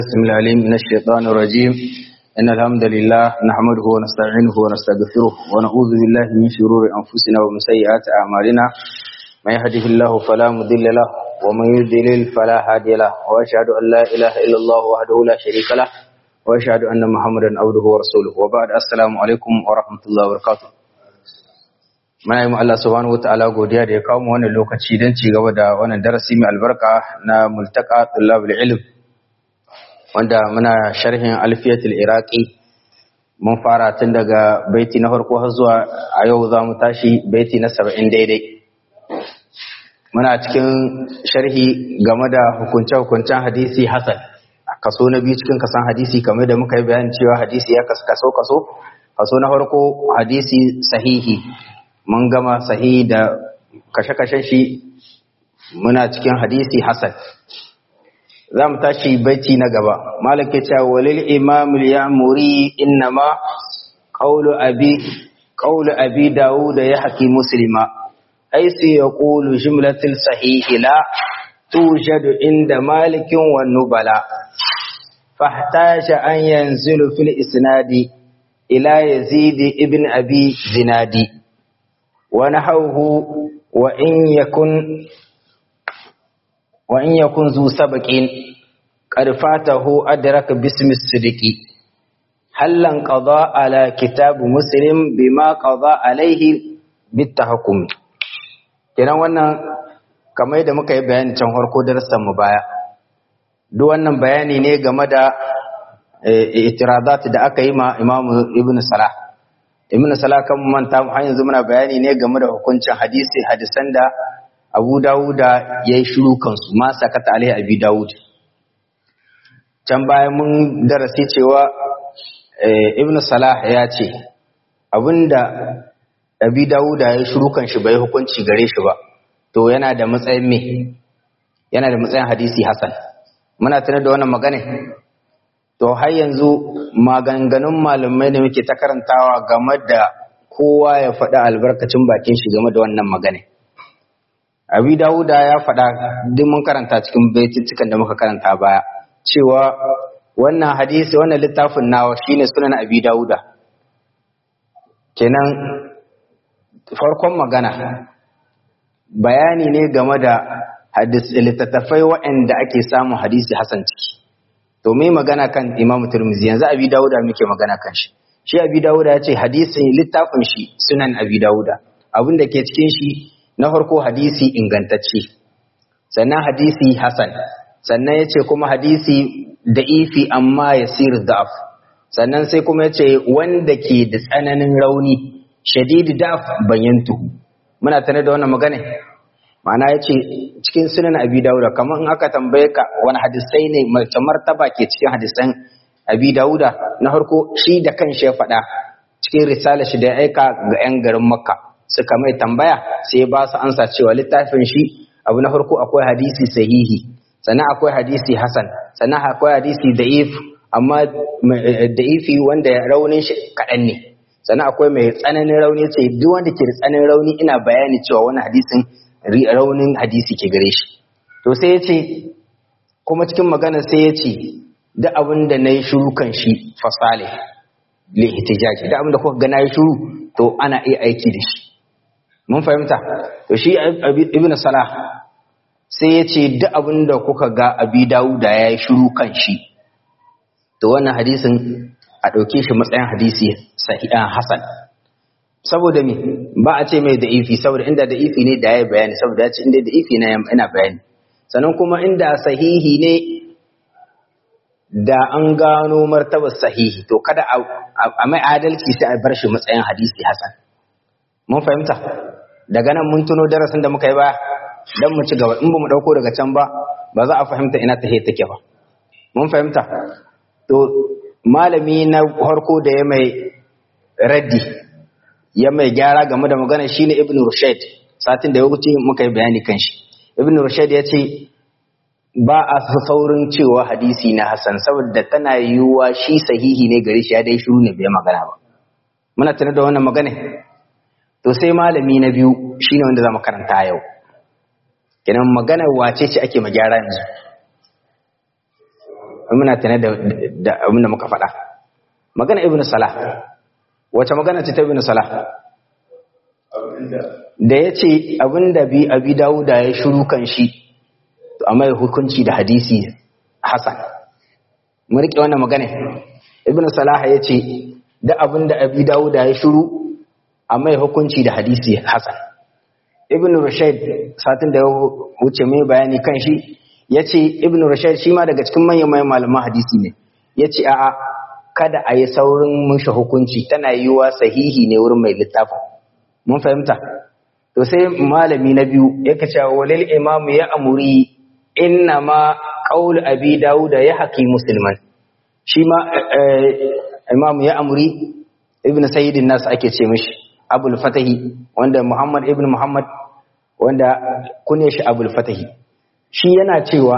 بسم الله العليم من الشيطان الرجيم إن الحمد لله نحمده ونستعينه ونستغفره ونعوذ بالله من شرور أنفسنا ومن سيئات أعمالنا من يهده الله فلا مضل له ومن يضلل فلا هادي له وأشهد أن لا إله إلا الله وحده لا شريك له وأشهد أن محمدا عبده ورسوله وبعد السلام عليكم ورحمة الله وبركاته muna yi Allah subhanahu wataala godiya da ya kawo mu wannan lokaci don ci gaba da wannan darasi mai albarka na multaka tullabul ilm wanda muna sharhin alfiyatul iraqi mun fara tun daga baiti na farko har zuwa a yau za mu tashi baiti na saba'in daidai muna cikin sharhi game da hukunce-hukuncen hadisi hasan kaso na biyu cikin kasan hadisi kamar da muka yi bayanin cewa hadisi ya kaso kaso kaso na farko hadisi sahihi mun gama sahihi da kashe-kashen shi muna cikin hadisi hasan za mu tashi baiti na gaba malaka cewa walil imamul ya'muri innama qawlu abi qawlu abi daud ya haki muslima aisu yaqulu jumlatul sahih la tujadu inda malikin wan nubala fahtaja an yanzilu fil isnadi ila yazid ibn abi zinadi wa nahawhu wa in yakun وإن يكن ذو سبق قد فاته أدرك باسم الصدق هل انقضى على كتاب مسلم بما قضى عليه بالتحكم kenan wannan kamar yadda muka yi bayani can farko darasan mu baya duk wannan bayani ne game da itiradat da aka yi ma Imam Ibn Salah Ibn Salah kan manta har yanzu muna bayani ne game da hukuncin hadisi hadisan da abu dawuda ya yi shiru kansu ma sakata alaihi abi dawud can bayan mun darasi cewa ibn salah ya ce abinda abi dawuda ya yi shiru kan shi bai hukunci gare shi ba to yana da matsayin me yana da matsayin hadisi hasan muna tunar da wannan magana to har yanzu maganganun malamai da muke ta karantawa game da kowa ya faɗi albarkacin bakin shi game da wannan magana abi dawuda ya faɗa duk mun karanta cikin baitittukan da muka karanta baya cewa wannan hadisi wannan littafin nawa shine sunan abi dawuda kenan farkon magana bayani ne game da hadis littattafai waɗanda ake samun hadisi hasan ciki to mai magana kan imamu turmizi yanzu abi dawuda muke magana kan shi shi abi dawuda ya ce hadisin littafin shi sunan abi dawuda abin da ke cikin shi na farko hadisi ingantacce sannan hadisi hasan sannan ya ce kuma hadisi da'ifi amma ya sir da'af sannan sai kuma ya ce wanda ke da tsananin rauni shadidi da'af bayantuhu muna tana da wannan magana ma'ana ya ce cikin sunan abi dauda kamar in aka tambaye ka wani hadisai ne mace martaba ke cikin hadisan abi dauda na farko shi da kan shi ya faɗa cikin risala shi da ya aika ga 'yan garin makka suka mai tambaya sai ba su ansa cewa littafin shi abu na farko akwai hadisi sahihi sannan akwai hadisi hasan sannan akwai hadisi da'if amma da'ifi wanda raunin shi kaɗan ne sannan akwai mai tsananin rauni ce duk wanda ke da tsananin rauni ina bayani cewa wani hadisin raunin hadisi ke gare shi to sai ya ce kuma cikin magana sai ya ce duk abin da na yi shuru kan shi fasale li ihtijaji duk abin da kuka ga na yi shuru to ana iya aiki da shi mun fahimta to shi ibn salah sai ya ce duk abin da kuka ga abi dawuda ya yi shiru kan shi to wannan hadisin a ɗauke shi matsayin hadisi sahihan hasan saboda me ba a ce mai da'ifi saboda inda da'ifi ne da ya bayani saboda ya ce inda da'ifi na ina bayani sannan kuma inda sahihi ne da an gano martabar sahihi to kada a mai adalci sai a bar shi matsayin hadisi hasan mun fahimta daga nan mun tuno darasin da muka yi ba dan mu ci gaba in ba mu dauko daga can ba ba za a fahimta ina ta take ba mun fahimta to malami na harko da ya mai raddi ya mai gyara game da magana shine ibn rushayd satin da ya wuce muka yi bayani kan shi ibn rushayd ya ce ba a saurin cewa hadisi na hasan saboda tana yiwuwa shi sahihi ne gare shi ya dai shiru ne bai magana ba muna tunar da wannan magana to sai malami na biyu shine wanda zamu karanta yau kenan maganar wace ce ake magyara yanzu muna tana da da abin da muka faɗa magana ibnu salah wace magana ce ta ibnu salah da ya ce abin da bi abi dawuda ya shiru kan shi to a mai hukunci da hadisi hasan mun rike wannan magana ibnu salah ya ce da abin da abi dawuda ya shiru a mai hukunci da hadisi hasan ibn Rushaid satin da ya wuce mai bayani kan shi ya ce ibn Rushaid shi ma daga cikin manyan manyan malaman hadisi ne ya ce a'a kada a yi saurin mushe hukunci tana yiwuwa sahihi ne wurin mai littafin mun fahimta to sai malami na biyu ya kace walil imam ya amuri inna ma qaul abi dauda ya haki musliman shi ma imam ya amuri ibn sayyidin nas ake ce mishi abul fatahi wanda muhammad ibn muhammad wanda kune shi abul fatahi shi yana cewa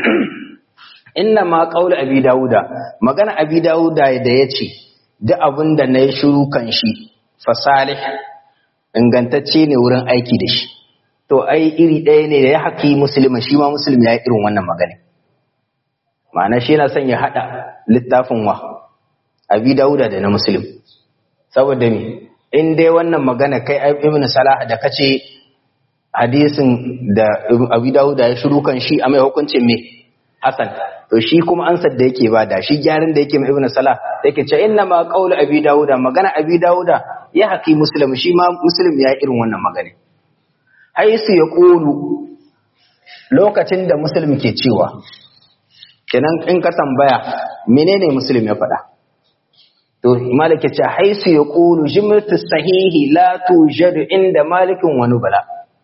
inna ma qaulu abi dauda magana abi dauda da yace duk abin da nayi shiru kan shi fa salih ingantacce ne wurin aiki da shi to ai iri ɗaya ne da ya haƙi musulmi shi ma musulmi ya yi irin wannan magana ma'ana shi yana son ya haɗa littafin wa abi dauda da na musulmi saboda me in dai wannan magana kai ibn salah da kace hadisin da Abu Dawud ya shiru kan shi a mai hukuncin me Hasan to shi kuma ansar da yake bada shi gyaran da yake mai Ibn Salah yake ce inna ma qawlu Abi Dawud magana Abi Dawud ya haki Muslim shi ma Muslim ya irin wannan magana haisu ya qulu lokacin da Muslim ke cewa kenan in ka tambaya menene Muslim ya faɗa to malik ya ce haisu ya qulu jumlatu sahihi la tujadu inda malikin wani bala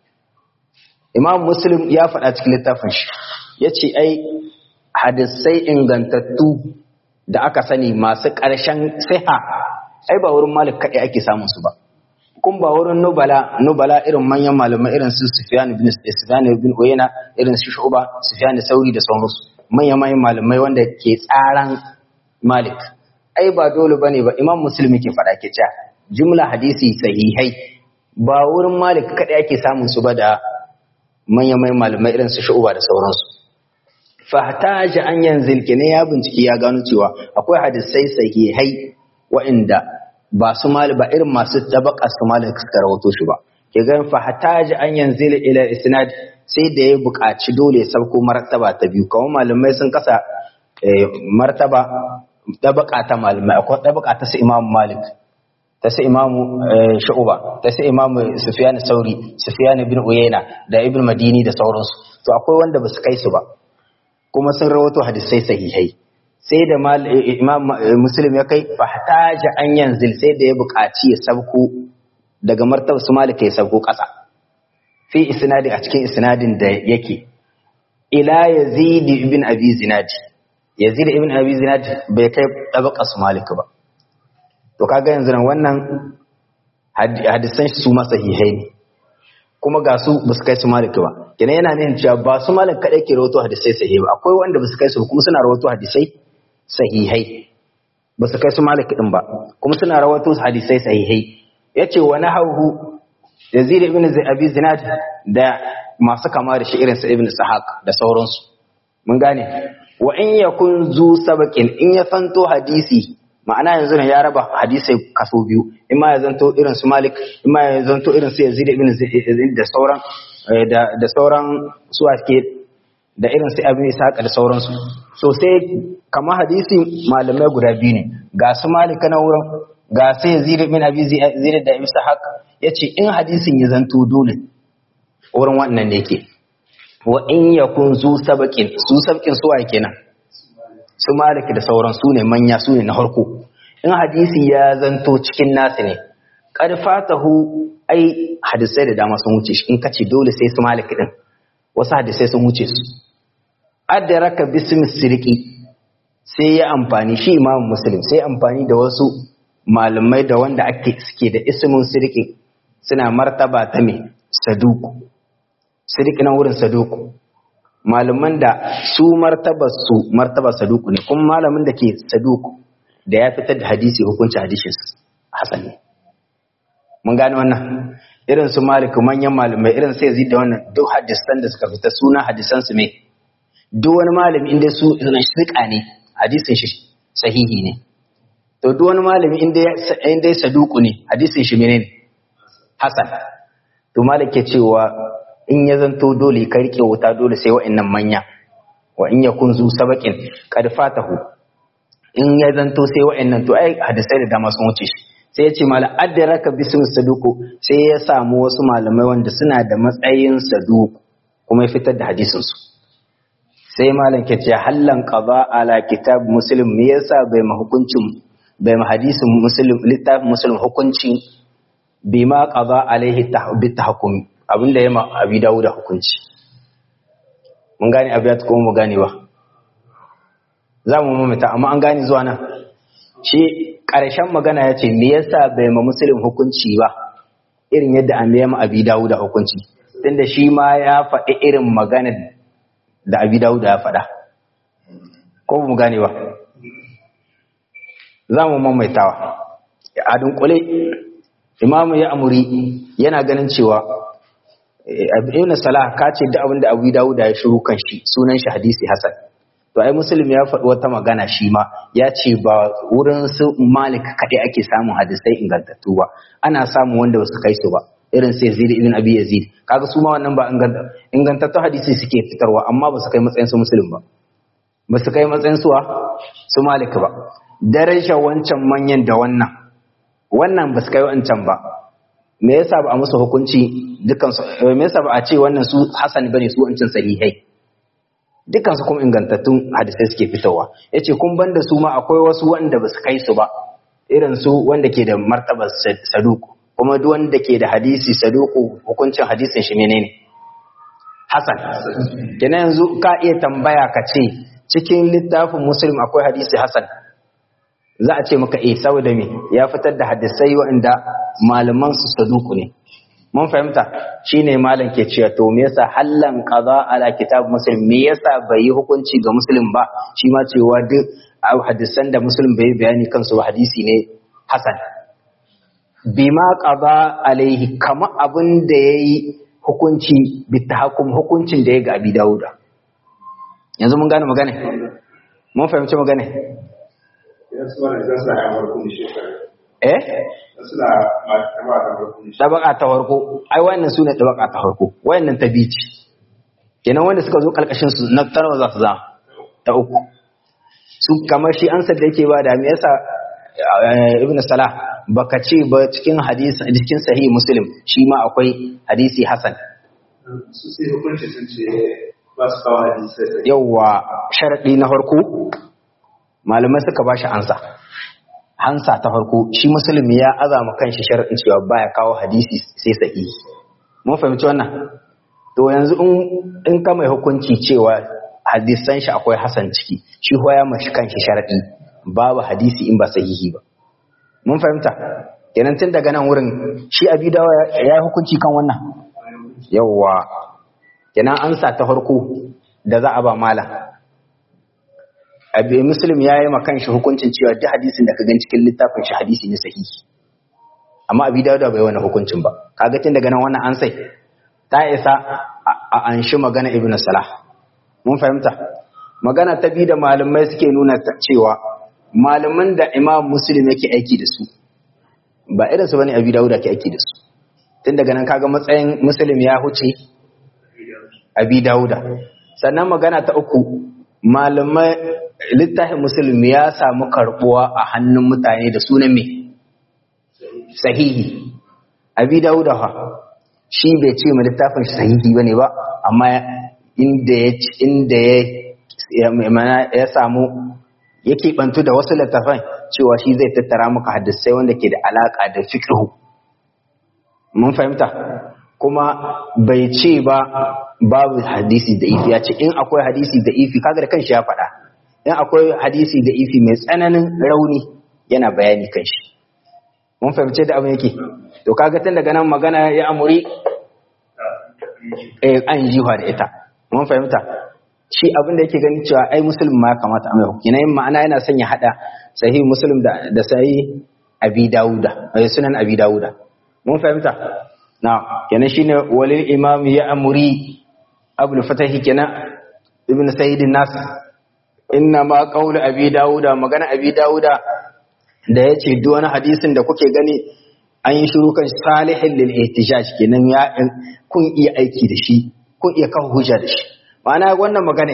imam muslim ya faɗa cikin littafin shi ya ce ai hadisai ingantattu da aka sani masu ƙarshen siha ai ba wurin malik kaɗai ake samun su ba kun ba wurin nubala nubala irin manyan malamai irin su sufyan ibn sufyan ibn uyayna irin su shu'ba sufyan sauri da sauransu manyan manyan malamai wanda ke tsaran malik ai ba dole bane ba imam muslim ke faɗa ke cewa jumla hadisi sahihai ba wurin malik kaɗai ake samun su ba da manyan mai malamai irin su shu'uba da sauransu fahtaji an yanzu ne ya bincike ya gano cewa akwai hadisai sahihai wa'inda ba su mali ba irin masu tabaka su mali suka rawato shi ba ke ganin fahtaji an yanzu ila isnad sai da ya buƙaci dole ya sauko martaba ta biyu kamar malamai sun kasa martaba tabaka ta malamai akwai tabaka ta su imam malik ta sai imamu sha'uba ta sai imamu sufyan sauri sufyan ibn uyayna da ibn madini da sauransu to akwai wanda ba su kai su ba kuma sun rawato hadisai sahihai sai da imam muslim ya kai fahtaja an yanzil sai da ya buƙaci ya sabko daga martaba su malika ya sabko ƙasa fi isnadi a cikin isnadin da yake ila yazid ibn abi zinadi yazid ibn abi zinadi bai kai tabaka su malika ba to kaga yanzu nan wannan hadisan su ma sahihai ne kuma ga su ba su kai su malik ba kenan yana nuna cewa ba su malik kadai ke rawato hadisai sahihai ba akwai wanda ba su kai su kuma suna rawato hadisai sahihai ba su kai su malik din ba kuma suna rawato hadisai sahihai yace wa nahawu yazid ibn abi zinad da masu kama da shi irin su ibn sahaq da sauransu mun gane wa in yakun zu sabaqin in ya fanto hadisi ma'ana yanzu ne ya raba hadisai kaso biyu in ma ya zanto irin su malik in ma ya zanto irin su yazid ibn zaid da sauran da da sauran su ake da irin su abin ishaq da sauransu so sai kamar hadisi malamai guda biyu ne ga su malik na wurin ga su yazid ibn abi zaid da ishaq yace in hadisin ya zanto dole wurin wannan ne yake wa in yakun zu sabaqin su sabqin su waye kenan su maliki da sauran su ne manya su ne na harko in hadisi ya zanto cikin nasu ne ƙarfatahu ai hadisai da dama sun wuce shi in kace dole sai su maliki din wasu hadisai sun wuce su adraka bismi sirqi sai ya amfani shi imamu muslim sai amfani da wasu malamai da wanda ake suke da ismin sirqi suna martaba ta me saduku sirqi nan wurin saduku malaman da su martabar su martabar saduku ne kuma malamin da ke saduku da ya fitar da hadisi hukunci hadisin hasan ne mun gane wannan irin su malik manyan malamai irin sai zai da wannan duk hadisan da suka fita suna hadisan su me duk wani malami inda su suna shirka ne hadisin shi sahihi ne to duk wani malami inda inda ya saduku ne hadisin shi menene hasan to malik ke cewa in ya zanto dole ka rike wuta dole sai wa'annan manya wa in yakun zu sabaqin qad fatahu in ya zanto sai wa'annan to ai hadisai da dama sun wuce shi sai ya ce mala adraka bismi saduku sai ya samu wasu malamai wanda suna da matsayin saduku kuma ya fitar da hadisin su sai malam ke ce hallan qada ala kitab muslim me yasa bai ma hukuncin bai ma hadisin muslim littafin muslim hukunci bima qada alaihi bi tahkumi abinda ya ma abi dawo da hukunci mun gane abiyat ko mu gane ba za mu mamata amma an gane zuwa nan shi ƙarshen magana ya ce me yasa bai ma musulun hukunci ba irin yadda an ma abi dawo da hukunci tunda shi ma ya faɗi irin maganar da abi dawo da ya faɗa ko mu gane ba za mu mamaitawa a dunkule imamu ya amuri yana ganin cewa ibn salah ka ce da abin da abu dawud ya shiru kan shi sunan shi hadisi hasan to ai muslim ya faɗi wata magana shi ma ya ce ba wurin su malik kaɗai ake samun hadisai ingantattu ba ana samun wanda ba su kai su ba irin sai yazid ibn abi yazid kaga su ma wannan ba ingantattu hadisi suke fitarwa amma ba su kai matsayin su muslim ba ba su kai matsayin su su malik ba daraja wancan manyan da wannan wannan ba su kai wancan ba me yasa ba a musu hukunci dukkan su me yasa ba a ce wannan su hasan bane su wancan sahihai dukkan su kuma ingantattun hadisai suke fitowa yace kun banda su ma akwai wasu wanda ba su kai su ba irin su wanda ke da martaba saduku kuma duk wanda ke da hadisi saduku hukuncin hadisin shi menene hasan kenan yanzu ka iya tambaya ka ce cikin littafin muslim akwai hadisi hasan za a ce maka eh saboda me ya fitar da hadisai waɗanda malaman su saduku ne mun fahimta shine malam ke cewa to me yasa hallan qaza ala kitab muslim me yasa bai yi hukunci ga muslim ba shi ma cewa duk hadisan da muslim bai bayani kansu ba hadisi ne hasan bima qaza alaihi kama abin da yayi hukunci bitahakkum hukuncin da ya ga abi dauda yanzu mun gane magana mun fahimci magana eh tabaka ta farko ai wannan su ne tabaka ta farko wayannan ta bici kenan wanda suka zo kalkashin su na tarwa za su za ta uku su kamar shi an da yake ba da me yasa ibn salah baka ce ba cikin hadisi cikin sahih muslim shi ma akwai hadisi hasan su sai hukunci sun ce ba su kawo hadisi yawa sharadi na farko malamai suka ba shi ansa hansa ta farko shi musulmi ya azama kanshi sharadin cewa baya kawo hadisi sai sahihi mun fahimci wannan to yanzu in ka mai hukunci cewa hadisan shi akwai hasan ciki shi ko ya mashi kanshi sharadi babu hadisi in ba sahihi ba mun fahimta kenan tun daga nan wurin shi abi dawa ya yi hukunci kan wannan yawwa kenan ansa ta farko da za a ba malam abu muslim ya yi makan shi hukuncin cewa duk hadisin da ka gan cikin littafin shi hadisi ne sahihi amma abi dawuda bai wani hukuncin ba kaga tun daga nan wannan an sai ta isa a an shi magana ibnu salah mun fahimta magana ta bi da malamai suke nuna cewa malaman da imam muslim yake aiki da su ba irin su bane abi dawuda ke aiki da su tun daga nan kaga matsayin muslim ya huce abi dawuda sannan magana ta uku malamai littafin musulmi ya samu karbuwa a hannun mutane da sunan me sahihi abi dauda fa shi bai ce ma littafin sahihi bane ba amma inda ya inda ya mana ya samu yake bantu da wasu littafan cewa shi zai tattara maka hadisai wanda ke da alaka da fiqh mun fahimta kuma bai ce ba babu hadisi da ifi ya ce in akwai hadisi da ifi kaga da kanshi ya faɗa in akwai hadisi da ifi mai tsananin rauni yana bayani kan shi mun fahimce da abin yake to kaga tun daga nan magana ya amuri eh an jiwa da ita mun fahimta shi abin da yake gani cewa ai musulmi ma ya kamata a mai hukuna yin ma'ana yana son ya hada sahih muslim da da sahih abi dauda ai sunan abi dauda mun fahimta na kenan shine walil imam ya amuri abul fatahi kenan ibn sayyid nas inna ma qawlu abi dauda magana abi dauda da yace duk wani hadisin da kuke gani an yi shiru kan salihin lil ihtijaj kenan ya kun iya aiki da shi kun iya kawo hujja da shi ma'ana wannan magana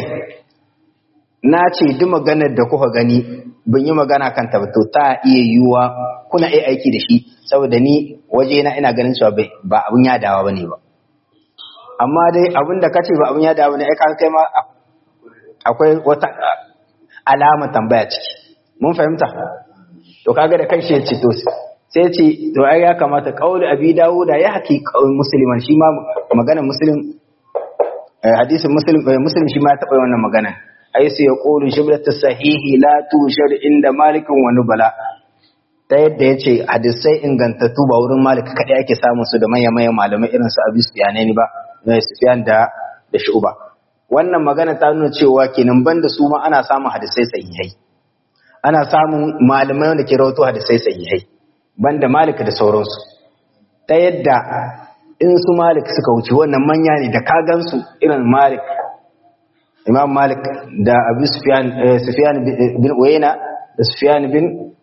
na ce duk maganar da kuka gani ban yi magana kan ta to ta iya yiwuwa kuna iya aiki da shi saboda ni waje na ina ganin cewa ba abun yadawa bane ba amma dai abin da kace ba abun yadawa bane ai ka kai ma akwai wata alama tambaya ciki mun fahimta to kaga da kai shi ya ce to sai ce to ai ya kamata qauli abi dawuda ya haki musliman shi ma magana muslim hadisin muslim muslim shi ma ya taba wannan magana ai sai ya qulu shibratu sahihi la tushar inda malikin wa nubala ta yadda ya ce hadisai ingantattu ba wurin malik kaɗai ake samun su da manya manyan malamai irin su abu sufiyanai ba na sufiyan da da shu'ba wannan magana ta nuna cewa kenan banda su ma ana samun hadisai sahihai ana samun malamai wanda ke rawato hadisai sahihai banda malik da sauransu ta yadda in su malik suka wuce wannan manya ne da ka gansu irin malik imam malik da abu sufyan sufyan bin uyayna da sufyan bin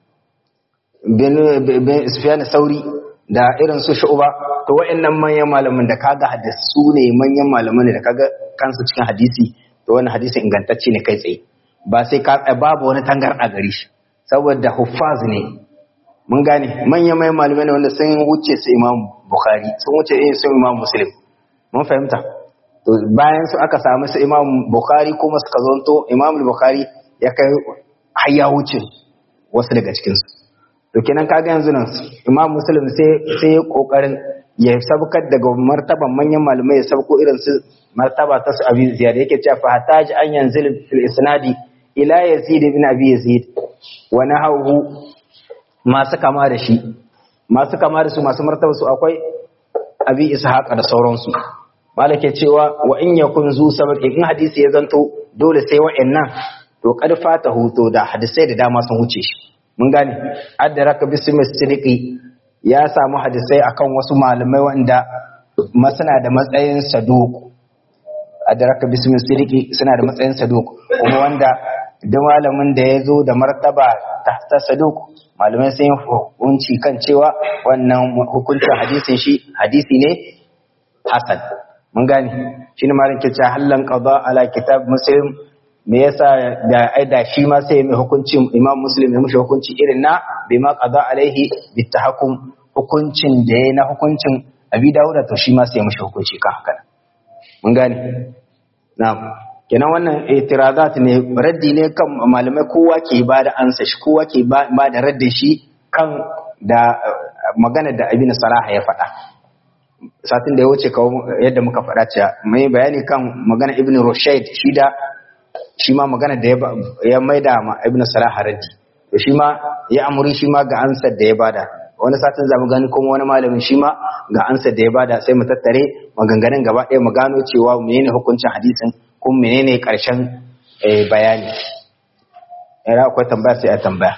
bin sufyan sauri da irin su shu'ba to wa'annan manyan malaman da kaga hadisi su ne manyan malaman da kaga kansu cikin hadisi to wannan hadisi ingantacce ne kai tsaye ba sai ka babu wani tangar a gare shi saboda huffaz ne mun gane manyan manyan malamai ne wanda sun wuce su imam bukhari sun wuce su imam muslim mun fahimta to bayan su aka samu su imam bukhari kuma suka zonto imam bukhari ya kai har ya wuce wasu daga cikinsu to kenan kaga yanzu nan imam muslim sai sai ya kokarin ya sabkar daga martaban manyan malamai ya sabko irin su martaba ta su abi ziyad yake cewa fa hataji an yanzil fil isnadi ila yazid ibn abi yazid wa nahawu masu kama da shi masu kama da su masu martaba su akwai abi ishaq da sauransu malake cewa wa in yakun zu sabaqi in hadisi ya zanto dole sai wa'annan to kad fata huto da hadisai da dama sun huce shi mun gane addaraka bismi sidiki ya samu hadisai akan wasu malamai wanda masana da matsayin saduq addaraka bismi sidiki suna da matsayin saduq kuma wanda duk malamin da ya zo da martaba ta saduq malamai sun yi hukunci kan cewa wannan hukuncin hadisin shi hadisi ne hasan mun gane shi ne malin ke cewa hallan qada ala kitab muslim me yasa da aida shi ma sai mai hukuncin imam muslim ya mushi hukunci irin na bai ma qada alaihi bitahakkum hukuncin da ya na hukuncin abi dawuda to shi ma sai ya mushi hukunci kan haka mun gane na'am kenan wannan itirazat ne raddi ne kan malamai kowa ke ba da ansa shi kowa ke ba da raddin shi kan da magana da ibn salaha ya faɗa satin da ya wuce kawo yadda muka faɗa cewa mai bayani kan magana ibn rushaid shi da shi ma magana da ya maida ma ibn salah raddi to shi ma ya amuri shi ma ga ansar da ya bada wani satin zamu gani kuma wani malamin shi ma ga ansar da ya bada sai mu tattare maganganun gaba ɗaya mu gano cewa menene hukuncin hadisin kuma menene ƙarshen bayani yana akwai tambaya sai a tambaya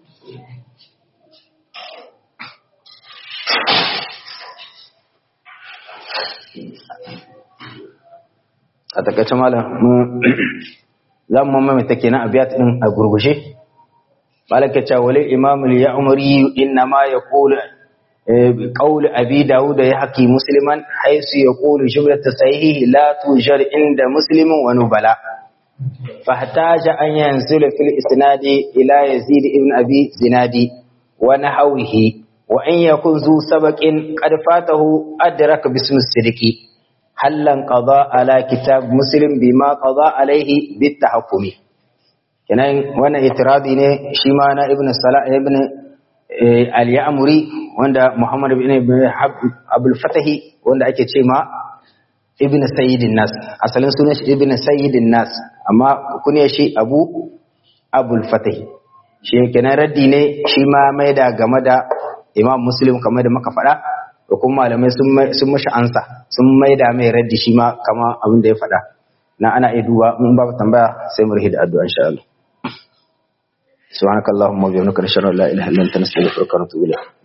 a takaice malam za mu mamaita kenan abiyat din a gurgushe malaka ta wali imam al-ya'muri inna ma yaqulu qawl abi daud ya haqi musliman haythu yaqulu jumlat sahih la tujar inda muslimin wa nubala فاحتاج أن ينزل في الإسناد إلى يزيد ابن أبي زناد ونحوه وإن يكن ذو سبق قد فاته أدرك باسم الصدق هل قضاء على كتاب مسلم بما قضى عليه بالتحكم kenan wannan itiradi ne shi ma na ibn salah ibn al-ya'muri wanda muhammad ibn abul fatahi wanda ake ce ma ibn sayyidin nas asalin sunan shi ibn sayyidin nas amma kunya shi abu abul fatahi shi kenan raddi ne shi ma mai da game da imam muslim kamar da muka faɗa da kuma malamai sun mashi ansa sun mai da mai raddi shi ma kama abin da ya faɗa na ana iya duba in babu tambaya sai mu da addu'a insha Allah subhanakallahumma wa bihamdika nashhadu an la ilaha illa anta nastaghfiruka wa natubu ilayk